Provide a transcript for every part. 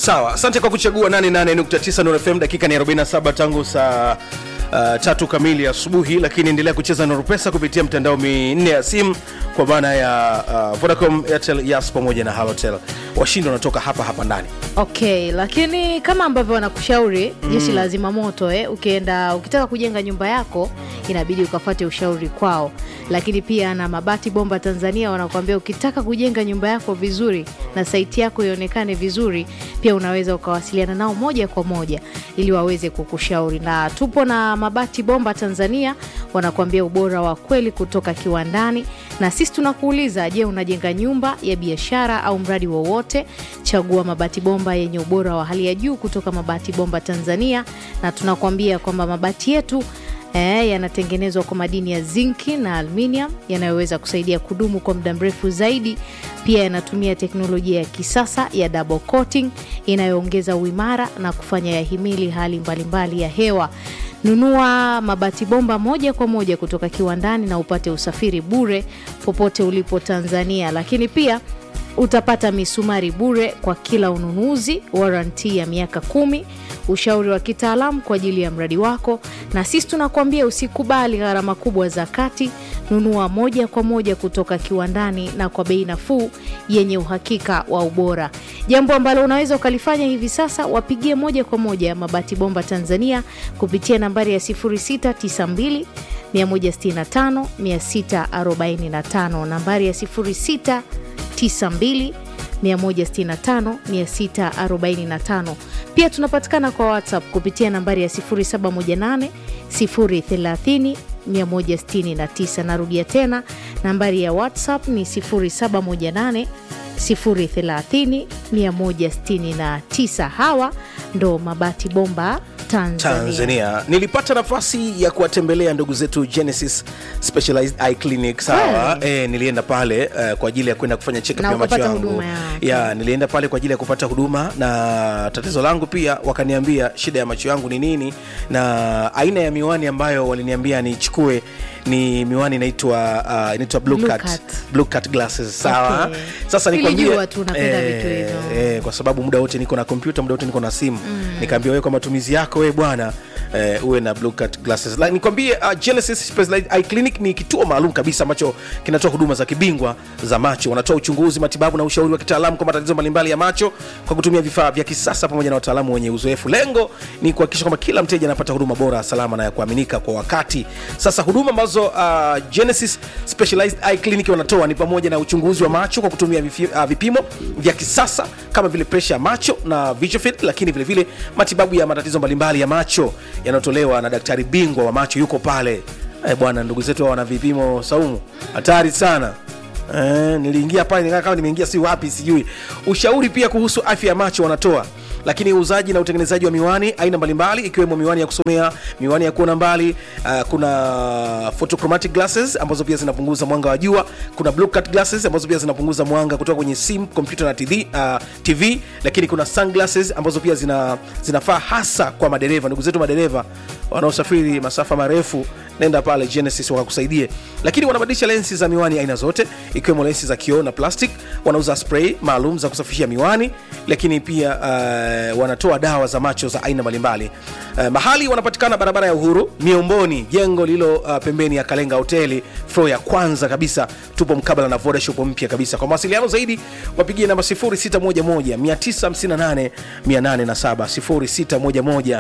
sawa asante kwa kuchagua 88.9 Nuru fm dakika ni 47 tangu saa Uh, tatu kamili asubuhi lakini endelea kucheza Nuru Pesa kupitia mtandao minne ya simu kwa maana ya uh, Vodacom, Airtel, Yas pamoja na Halotel. Washindi wanatoka hapa hapa ndani. Okay, lakini kama ambavyo wanakushauri jeshi la zimamoto eh, ukienda ukitaka kujenga nyumba yako inabidi ukafate ushauri kwao, lakini pia na Mabati Bomba Tanzania wanakuambia ukitaka kujenga nyumba yako vizuri na saiti yako ionekane vizuri, pia unaweza ukawasiliana nao moja kwa moja ili waweze kukushauri. Na tupo na Mabati Bomba Tanzania wanakuambia ubora wa kweli kutoka kiwandani, na sisi tunakuuliza, je, unajenga nyumba ya biashara au mradi wowote? Chagua Mabati Bomba yenye ubora wa hali ya juu kutoka Mabati Bomba Tanzania, na tunakuambia kwamba mabati yetu eh, yanatengenezwa kwa madini ya zinki na aluminium yanayoweza kusaidia kudumu kwa muda mrefu zaidi. Pia yanatumia teknolojia ya kisasa ya double coating inayoongeza uimara na kufanya yahimili hali mbalimbali ya hewa. Nunua mabati bomba moja kwa moja kutoka kiwandani na upate usafiri bure popote ulipo Tanzania, lakini pia utapata misumari bure kwa kila ununuzi, waranti ya miaka kumi, ushauri wa kitaalamu kwa ajili ya mradi wako, na sisi tunakuambia usikubali gharama kubwa za kati. Nunua moja kwa moja kutoka kiwandani na kwa bei nafuu yenye uhakika wa ubora. Jambo ambalo unaweza ukalifanya hivi sasa, wapigie moja kwa moja Mabati Bomba Tanzania kupitia nambari ya 0692 165 645, nambari ya 06 92 165 645. Pia tunapatikana kwa WhatsApp kupitia nambari ya 0718 030 169. Narudia tena nambari ya WhatsApp ni 0718 030 169. Hawa ndo Mabati Bomba Tanzania. Tanzania. Nilipata nafasi ya kuwatembelea ndugu zetu Genesis Specialized Eye Clinic sawa. E, nilienda pale eh, kwa ajili ya kwenda kufanya check up Na ya macho ukapata yangu huduma yake. ya nilienda pale kwa ajili ya kupata huduma na tatizo langu pia wakaniambia shida ya macho yangu ni nini na aina ya miwani ambayo waliniambia nichukue ni miwani inaitwa uh, inaitwa blue, Blue cut. cut. Blue cut glasses sawa. Okay. Sasa Nilijua nikwambie tu unapenda vitu hivyo. eh, kwa sababu muda wote niko na kompyuta muda wote niko na simu nikaambia wewe kwa matumizi yako wewe bwana eh, uwe na blue cut glasses like, nikwambie uh, Genesis Specialized Eye Clinic ni kituo maalum kabisa ambacho kinatoa huduma za kibingwa za macho wanatoa uchunguzi matibabu na ushauri wa kitaalamu kwa matatizo mbalimbali ya macho kwa kutumia vifaa vya kisasa pamoja na wataalamu wenye uzoefu lengo ni kuhakikisha kwamba kila mteja anapata huduma bora salama na ya kuaminika kwa wakati sasa huduma ambazo uh, Genesis Specialized Eye Clinic wanatoa ni pamoja na uchunguzi wa macho kwa kutumia vifi, uh, vipimo vya kisasa kama vile presha ya macho na visual field, lakini vile vile matibabu ya matatizo mbalimbali ya macho yanayotolewa na daktari bingwa wa macho yuko pale. Eh, bwana ndugu zetu hao wana vipimo saumu hatari sana. Eh, niliingia pale nikaa kama nimeingia si wapi sijui. Ushauri pia kuhusu afya ya macho wanatoa lakini uuzaji na utengenezaji wa miwani aina mbalimbali ikiwemo miwani ya kusomea miwani ya kuona mbali uh, kuna photochromatic glasses ambazo pia zinapunguza mwanga wa jua kuna blue cut glasses ambazo pia zinapunguza mwanga kutoka kwenye simu kompyuta na TV, uh, tv lakini kuna sunglasses ambazo pia zina, zinafaa hasa kwa madereva ndugu zetu madereva wanaosafiri masafa marefu nenda pale genesis wakakusaidie lakini wanabadilisha lensi za miwani aina zote ikiwemo lensi za kioo na plastic wanauza spray maalum za kusafishia miwani lakini pia uh, wanatoa dawa za macho za aina mbalimbali uh, mahali wanapatikana barabara ya uhuru miomboni jengo lililo uh, pembeni ya kalenga hoteli flo ya kwanza kabisa tupo mkabala na vodashop mpya kabisa kwa mawasiliano zaidi wapigie namba 0611 958 807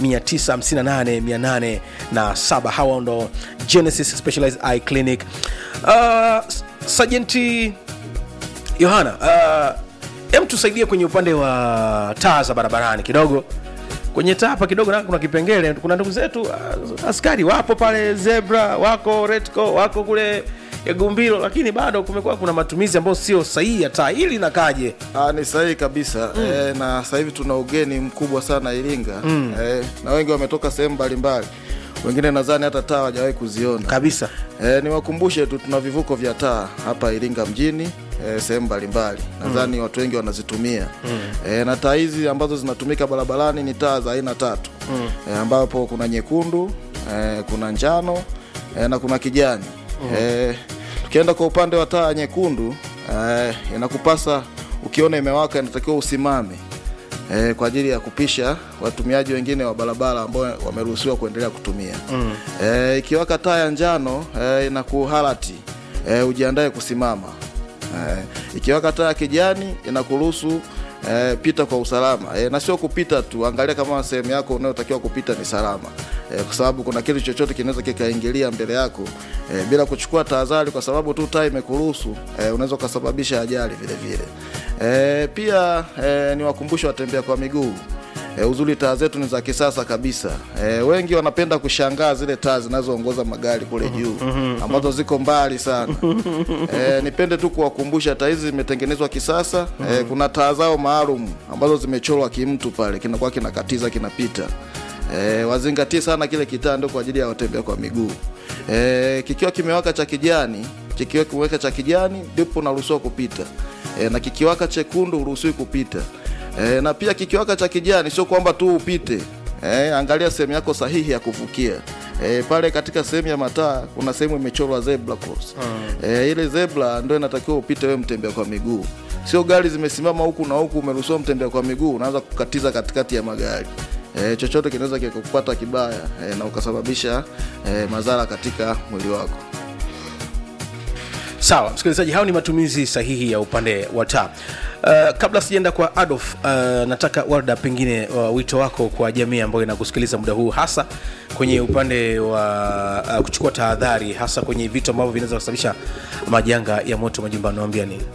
0611 958 hawa ndo genesis specialized eye clinic uh, sajenti yohana uh, em tusaidie kwenye upande wa taa za barabarani kidogo kwenye taa hapa kidogo na kuna kipengele kuna ndugu zetu uh, askari wapo pale zebra wako retco wako kule gumbilo lakini bado kumekuwa kuna matumizi ambayo sio sahihi ya taa hili nakaje Ah, ni sahihi kabisa mm. E, na sasa hivi tuna ugeni mkubwa sana Iringa mm. e, na wengi wametoka sehemu mbalimbali, wengine nadhani hata taa hawajawahi kuziona kabisa e, niwakumbushe tu tuna vivuko vya taa hapa Iringa mjini e, sehemu mbalimbali nadhani mm. watu wengi wanazitumia mm. e, na taa hizi ambazo zinatumika barabarani ni taa za aina tatu mm. e, ambapo kuna nyekundu e, kuna njano e, na kuna kijani mm. e, tukienda kwa upande wa taa nyekundu e, inakupasa ukiona imewaka inatakiwa usimame e, kwa ajili ya kupisha watumiaji wengine wa barabara ambao wameruhusiwa kuendelea kutumia mm. e, ikiwaka taa ya njano e, inakuharati e, ujiandae kusimama e, ikiwaka taa ya kijani inakuruhusu E, pita kwa usalama e, na sio kupita tu, angalia kama sehemu yako unayotakiwa kupita ni salama e, kwa sababu kuna kitu chochote kinaweza kikaingilia mbele yako e, bila kuchukua tahadhari, kwa sababu tu taa imekuruhusu e, unaweza ukasababisha ajali vile vile. E, pia e, ni wakumbushe watembea kwa miguu E, uzuri taa zetu ni za kisasa kabisa. E, wengi wanapenda kushangaa zile taa zinazoongoza magari kule juu ambazo ziko mbali sana. E, nipende tu kuwakumbusha taa hizi zimetengenezwa kisasa. E, kuna taa zao maalum ambazo zimechorwa kimtu pale, kinakuwa kinakatiza kinapita. E, wazingatie sana kile kitaa ndio kwa ajili ya watembea kwa miguu. E, kikiwa kimewaka cha kijani, kikiwa kimeweka cha kijani ndipo unaruhusiwa kupita. E, na kikiwaka chekundu huruhusiwi kupita. E, na pia kikiwaka cha kijani sio kwamba tu upite. E, angalia sehemu yako sahihi ya kuvukia. E, pale katika sehemu ya mataa kuna sehemu imechorwa zebra cross. E, ile zebra ndio inatakiwa upite wewe mtembea kwa miguu. Sio gari zimesimama huku na huku umeruhusiwa mtembea kwa miguu unaanza kukatiza katikati ya magari. E, chochote kinaweza kikakupata kibaya e, na ukasababisha e, madhara katika mwili wako. sawa msikilizaji hao ni matumizi sahihi ya upande wa taa uh, kabla sijaenda kwa adolf uh, nataka warda pengine uh, wito wako kwa jamii ambayo inakusikiliza muda huu hasa kwenye upande wa uh, kuchukua tahadhari hasa kwenye vitu ambavyo vinaweza kusababisha majanga ya moto majumbani naambia nini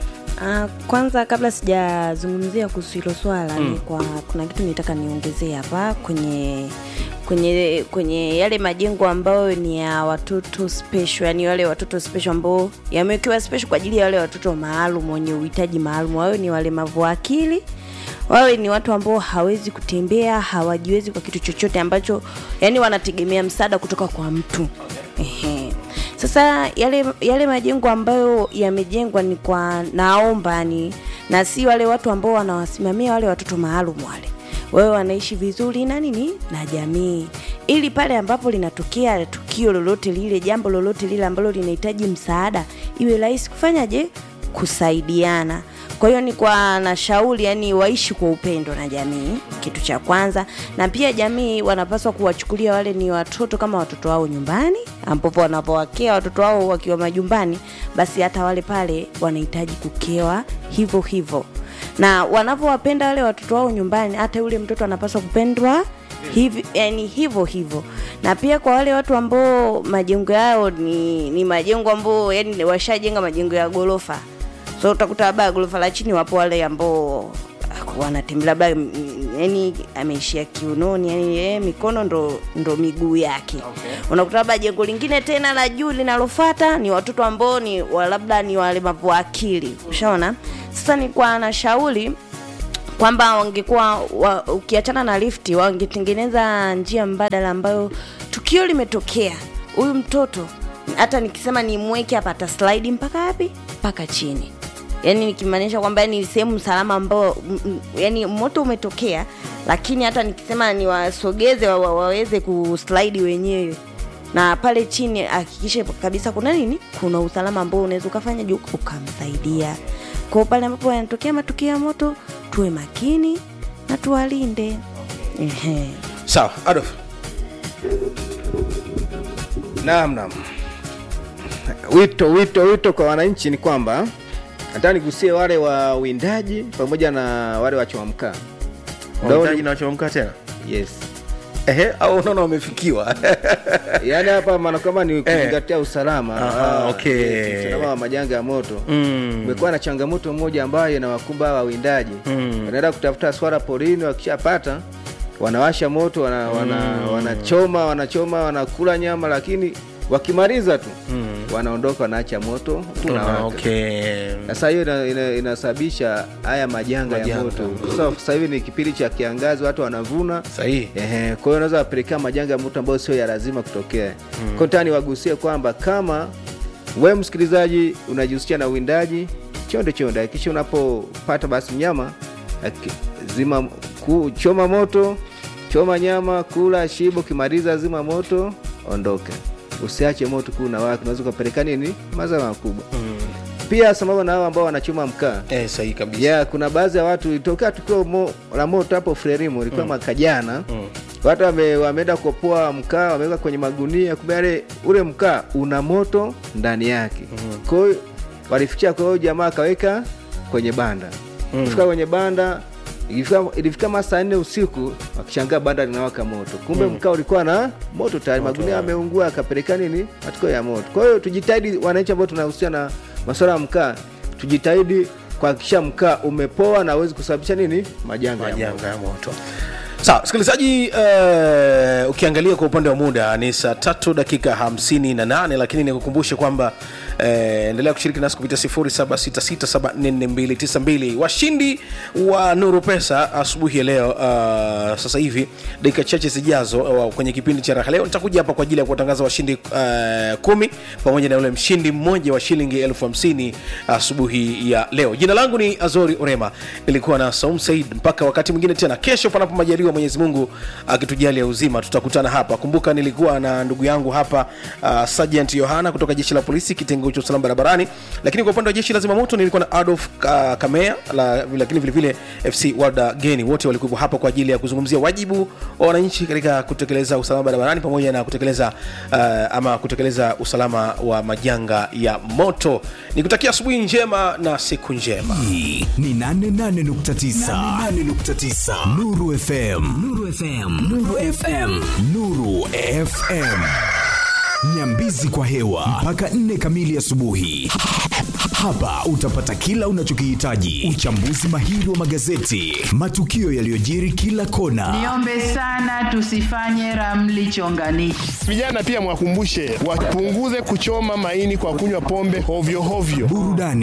Uh, kwanza kabla sijazungumzia kuhusu hilo swala mm. ni kwa kuna kitu nitaka niongezee hapa kwenye kwenye kwenye yale majengo ambayo ni ya watoto special yani wale watoto special ambao yamewekewa special kwa ajili ya wale watoto maalum wenye uhitaji maalum wawe ni walemavu wa akili wawe ni watu ambao hawezi kutembea hawajiwezi kwa kitu chochote ambacho yani wanategemea msaada kutoka kwa mtu Ehe. Sasa yale yale majengo ambayo yamejengwa ni kwa naomba ni na si wale watu ambao wanawasimamia wale watoto maalum wale wewe wanaishi vizuri na nini na jamii ili pale ambapo linatokea tukio lolote lile jambo lolote lile ambalo linahitaji msaada iwe rahisi kufanyaje kusaidiana kwa hiyo ni kwa nashauri yani waishi kwa upendo na jamii kitu cha kwanza na pia jamii wanapaswa kuwachukulia wale ni watoto kama watoto wao nyumbani ambapo wanapowakea watoto wao wakiwa majumbani basi hata wale pale wanahitaji kukewa hivyo hivyo na wanavyowapenda wale watoto wao nyumbani hata yule mtoto anapaswa kupendwa hivi yani hivyo hivyo na pia kwa wale watu ambao majengo yao ni, ni majengo ambao yani washajenga majengo ya gorofa so utakuta labda gorofa la chini wapo wale ambao ah, wanatembea labda mm, yani ameishia kiunoni yani eh, mikono ndo, ndo miguu yake okay. unakuta labda jengo lingine tena la juu linalofata ni watoto ambao ni wa- labda ni walemavu wa akili ushaona sasa ni kwa nashauri kwamba wangekuwa wa, ukiachana na lifti wangetengeneza njia mbadala ambayo tukio limetokea huyu mtoto hata nikisema nimweke hapa ata slide mpaka wapi mpaka chini yaani nikimaanisha kwamba ni sehemu salama ambao m- m- yani moto umetokea lakini hata nikisema niwasogeze wa, wa, waweze kuslide wenyewe na pale chini hakikishe kabisa kuna nini kuna usalama ambao unaweza ukafanya juu ukamsaidia kwao pale ambapo yanatokea matukio ya moto tuwe makini na tuwalinde Ehe. sawa adolf Naam, naam. Wito wito wito kwa wananchi ni kwamba nataka nigusie wale wa windaji pamoja na wale wachoma mkaa. Wahitaji na wachomka tena Yes. ehe au unaona wamefikiwa Yaani hapa maana kama ni kuzingatia usalama. Aha, Ah, okay. yes, usalama wa majanga ya moto. Mm. Kumekuwa na changamoto moja ambayo inawakumba hawa wawindaji. Mm. Wanaenda kutafuta swara porini wakishapata wanawasha moto wana, wana, wanachoma wanachoma wanakula nyama lakini wakimaliza tu Mm. wanaondoka wanaacha moto Tuna- unawaka. okay. Sasa hiyo ina- ina- inasababisha haya majanga, ya Majanga. moto. Sasa sasa hivi ni kipindi cha kiangazi, watu wanavuna sahihi Ehe, kwa hiyo unaweza wapelekea majanga ya moto ambayo sio ya lazima kutokea. Mm. Kwa hiyo nataka niwagusie kwamba kama we msikilizaji unajihusisha na uwindaji, chonde chonde, hakikisha unapopata basi mnyama haki- zima ku, choma moto, choma nyama, kula shibo, ukimaliza zima moto, ondoka. Usiache moto kuu na wake, unaweza ukapeleka nini madhara makubwa. mm. pia sambamba na hao ambao wanachoma mkaa eh, sahihi kabisa ya kuna baadhi ya watu ilitokea tukio mo, la moto hapo Frelimu ilikuwa mwaka jana watu wame, wameenda kuopoa mkaa wameweka kwenye magunia kumbe yale ule mkaa una moto ndani yake kwa hiyo walifikia kwa hiyo jamaa akaweka kwenye banda kufika kwenye banda ilifika, ilifika masaa nne usiku wakishangaa banda linawaka moto kumbe mkaa ulikuwa na moto tayari magunia yameungua akapeleka nini matokeo ya moto kwa hiyo tujitahidi wananchi ambao tunahusiana na masuala ya mkaa tujitahidi kuhakikisha mkaa umepoa na awezi kusababisha nini majanga ya moto. majanga ya moto sawa msikilizaji uh, ukiangalia kwa upande wa muda ni saa tatu dakika hamsini na nane lakini nikukumbushe kwamba uh, endelea kushiriki nasi kupitia 0766744292 washindi wa nuru pesa asubuhi ya leo uh, sasa hivi dakika chache zijazo uh, kwenye kipindi cha raha leo nitakuja hapa kwa ajili ya kuwatangaza washindi uh, kumi pamoja na yule mshindi mmoja wa shilingi elfu hamsini asubuhi ya leo jina langu ni azori orema nilikuwa na saum said mpaka wakati mwingine tena kesho panapo majaliwa mwenyezi mungu akitujalia uzima tutakutana hapa kumbuka nilikuwa na ndugu yangu hapa uh, sergeant yohana kutoka jeshi la polisi kitengo cha usalama barabarani lakini kwa upande wa jeshi la zimamoto nilikuwa na adolf uh, kamea la, lakini vilevile fc warda geni wote walikuwa hapa kwa ajili ya kuzungumzia wajibu wa wananchi katika kutekeleza usalama barabarani pamoja na kutekeleza uh, ama kutekeleza usalama wa majanga ya moto nikutakia asubuhi njema na siku njema hii ni 88.9 Nuru FM Nuru FM Nuru FM Nuru FM Nyambizi kwa hewa mpaka nne kamili asubuhi. Hapa utapata kila unachokihitaji: uchambuzi mahiri wa magazeti, matukio yaliyojiri kila kona, Niombe sana tusifanye ramli chonganishi. Vijana pia mwakumbushe wapunguze kuchoma maini kwa kunywa pombe hovyo hovyo. burudani